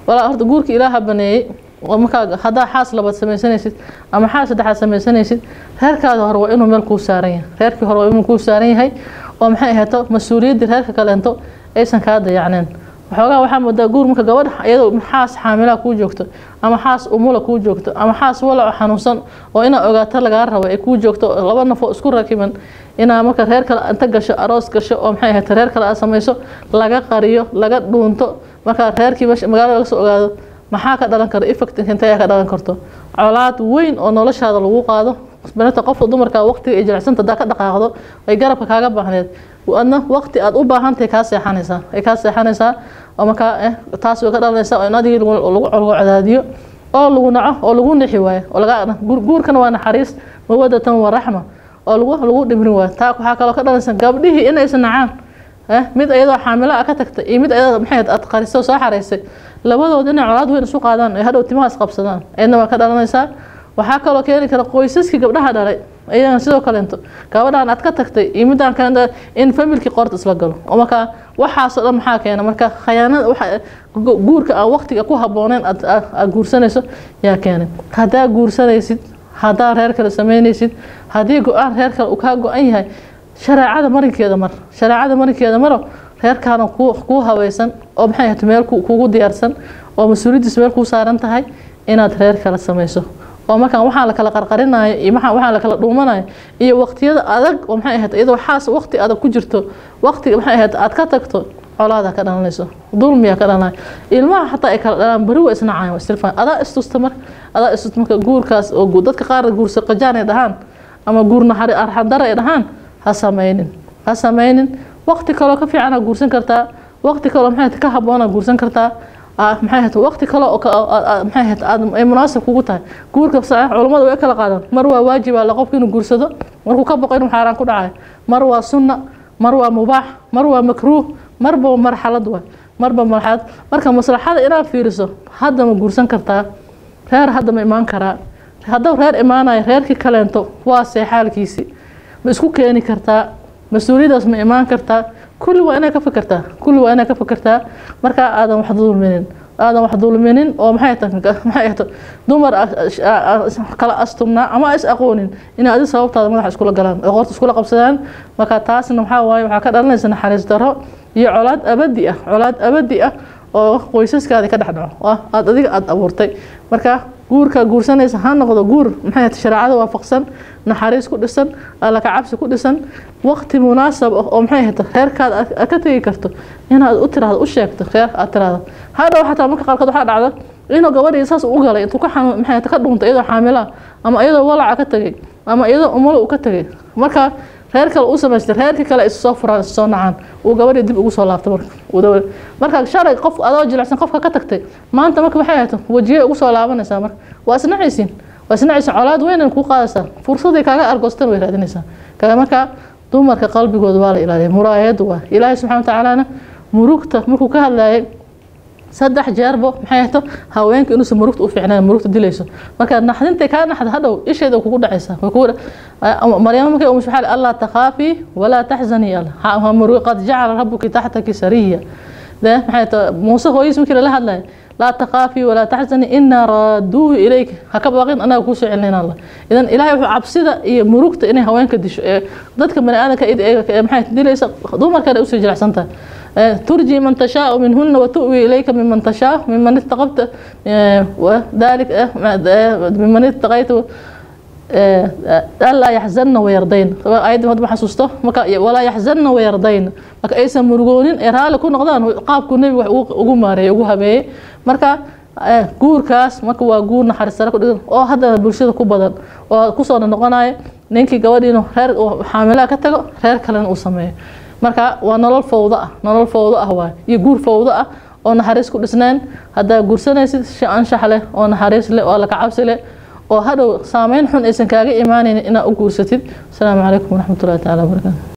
walaa horta guurka ilaaha baneeyey oo markaa haddaa xaas labaad samaysanaysid ama xaas saddexaad samaysanaysid reerkaada hore waa inuu meel kuu saaran yahay reerkii hore waa inuu kuu saaran yahay oo maxay ahayto mas-uuliyaddii reerka kaleento aysan kaa dayacneen waxoogaa waxaa moodaa guur marka gabadha iyadoo xaas xaamilaa kuu joogto ama xaas umula kuu joogto ama xaas walaco xanuunsan oo inaa ogaato lagaa rabo ay kuu joogto laba nafoo isku rakiban inaa marka reer kale inta gasho aroos gasho oo maxay ahayto reer kale aad samayso laga qariyo laga dhuunto markaa reerkii meesha magaalada laga soo ogaado maxaa ka dhalan kara effect intee ayaa ka dhalan karto colaad weyn oo noloshaada lagu qaado banata qofka dumarka waqtiga ay jilicsanta hadaa ka dhaqaaqdo ay garabka kaaga baahneed adna waqti aad u baahantahay kaa seexanaysaa ay kaa seexanaysaa oo markaa taas way ka dhalanaysaa oo in adigii lagu cadaadiyo oo lagu naco oo lagu nixi waayo oo laga guurkana waa naxariis mawadatan wa raxma oo lagu lagu dhimrin waayo taa waxaa kaloo ka dhalanaysa gabdhihii inaysan nacaan mid iyadoo xaamilo ah ka tagtay iyo mid iyadoo maxay aad qarisay soo xaraysay labadooda inay colaad weyn isu qaadaan ay hadhow timaha isqabsadaan ayadna waa ka dhalanaysaa waxaa kaloo keeni kara qoysaskii gabdhaha dhalay ayagana sidoo kaleento gabadhan aad ka tagtay iyo midaan kale in familkii qoorta isla galo oo markaa waxaasoo dhan maxaa keena marka khayaanada waxa guurka aan waqtiga ku habbooneyn aad guursanayso yaa keenay haddaa guursanaysid haddaa reer kale samaynaysid haddii go-aan reer kale uu kaa go-an yahay shareecada marinkeeda mar shareecada marinkeeda maro reerkaana kuu habaysan oo maxay ahayto meel kugu diyaarsan oo mas-uuliyaddiis meel kuu saaran tahay inaad reer kale samayso oo markaan waxaa la kala qarqarinayo iyo waxaa la kala dhuumanayo iyo waqtiyada adag oo maxay ahayd iyadoo waxaas waqti adag ku jirto waqtiga maxay ahayd aad ka tagto colaada ka dhalanayso dulmiya ka dhalanayo ilmaha xataa ay kala dhalaan beri waa isnacayan waa istilfaan adaa istusta mar adaa istusta marka guurkaas oo dadka qaar guursa qajaan ay dhahaan ama guurna arxandara ay dhahaan ha samaynin ha samaynin waqti kaloo ka fiican aa guursan kartaa waqti kaloo maxay ka habboon aa guursan kartaa maxay ahayd waqti kale oo maxay ahayd aad ay munaasib kugu tahay guurka culammadu way kala qaadaan mar waa waajib ala qofka inuu guursado markuu ka boqo inuu xaaraan ku dhacayo mar waa sunna mar waa mubaax mar waa makruuh marba marxalad waay marba marxalad marka maslaxada inaad fiiriso hadda ma guursan kartaa reer hadda ma imaan karaa hadduu reer imaanayo reerkii kaleento waa see xaalkiisii ma isku keeni kartaa mas-uuliyadaas ma imaan kartaa kulli waa inaa ka fikirtaa kulli waa inaa ka fikirtaa markaa aadan wax dulminin aadan wax dulminin oo maxay maxay ahto dumar kala astumnaa ama is aqoonin inay adi sababtaada madaxa iskula galaan oo qoorta iskula qabsadaan marka taasna maxaa waaye waxaa ka dhalanaysa naxariis daro iyo colaad abadi ah colaad abadi ah oo qoysaskaada ka dhex dhaco aad adiga aada abuurtay marka guurka guursanaysa ha noqdo guur maxay shareecada waafaqsan naxariis ku dhisan alla ka cabsi ku dhisan waqti munaasab ah oo maxay ahayta reerkaada aad ka tegi karto inaad u tiraahdo u sheegto reer aad tiraahdo hadhow xataa marka qaarkood waxaa dhacda inuu gabadhii saas u galay intuu ka xanuun maxay ka dhuuntay iyadoo xaamilaa ama iyadoo walaca ka tegay ama iyadoo umulo uu ka tegay marka reer kale uu samaystay reerkii kale is soo furaan is soo nacaan uu gabadhii dib ugu soo laabtay marka marka shalay qof adoo jilicsan qofka ka tagtay maanta marka waxay ahayto wajiyay ugu soo laabanaysaa marka waa isnacaysiin waa isnacaysiin colaad weynan kuu qaadaysaa fursaday kaaga argoostan way raadinaysaa kaga marka dumarka qalbigooda waa la ilaaliya muraayadu waa ilaahay subxana watacaalana murugta markuu ka hadlayay saddex jeerbo maxay ahto haweenka inuusan murugta u fiicnayn murugta dilayso marka naxdintay kaa naxda hadhow isheeda kugu dhacaysaa maryamo markay umusha waxaa allaa takhaafi walaa taxzanii alla qad jacala rabuki taxtaki sariya de maxay to muuse hooyis markii lala hadlaya laa takhaafi walaa taxzanii inaa raaduuhu ilayka ha ka baaqin anaga kuu soo celinayna alla idan ilahay wuxuu cabsida iyo murugta inay haweenka disho ee dadka bani aadamka maxay dilaysa dumarkana usii jilicsan tahay ترجي من تشاء منهن وتؤوي إليك ممن تشاء ممن اتقبت وذلك ممن اتقيت ألا يحزن ويرضين أيضا ما حسوسته ولا يحزن ويرضين marka aysan murugoonin ee raali ku noqdaan qaabku nebigu wax ugu maareeyay ugu habeeyey marka guurkaas marka waa guur naxariis sare ku dhigan oo haddana bulshada ku badan oo kusoo noqonaya ninkii gabadhiinu reer xaamilaha ka tago reer kalena uu sameeyo marka waa nolol fowdo ah nolol fowdo ah waay iyo guur fowdo ah oo naxariis ku dhisnaan haddaa guursanaysid shi anshax leh oo naxariis leh oo alla ka cabsi leh oo hadhow saameyn xun aysan kaaga imaanaynin inaad u guursatid asalaamu calaykum waraxmatullahi taala wabarakaatu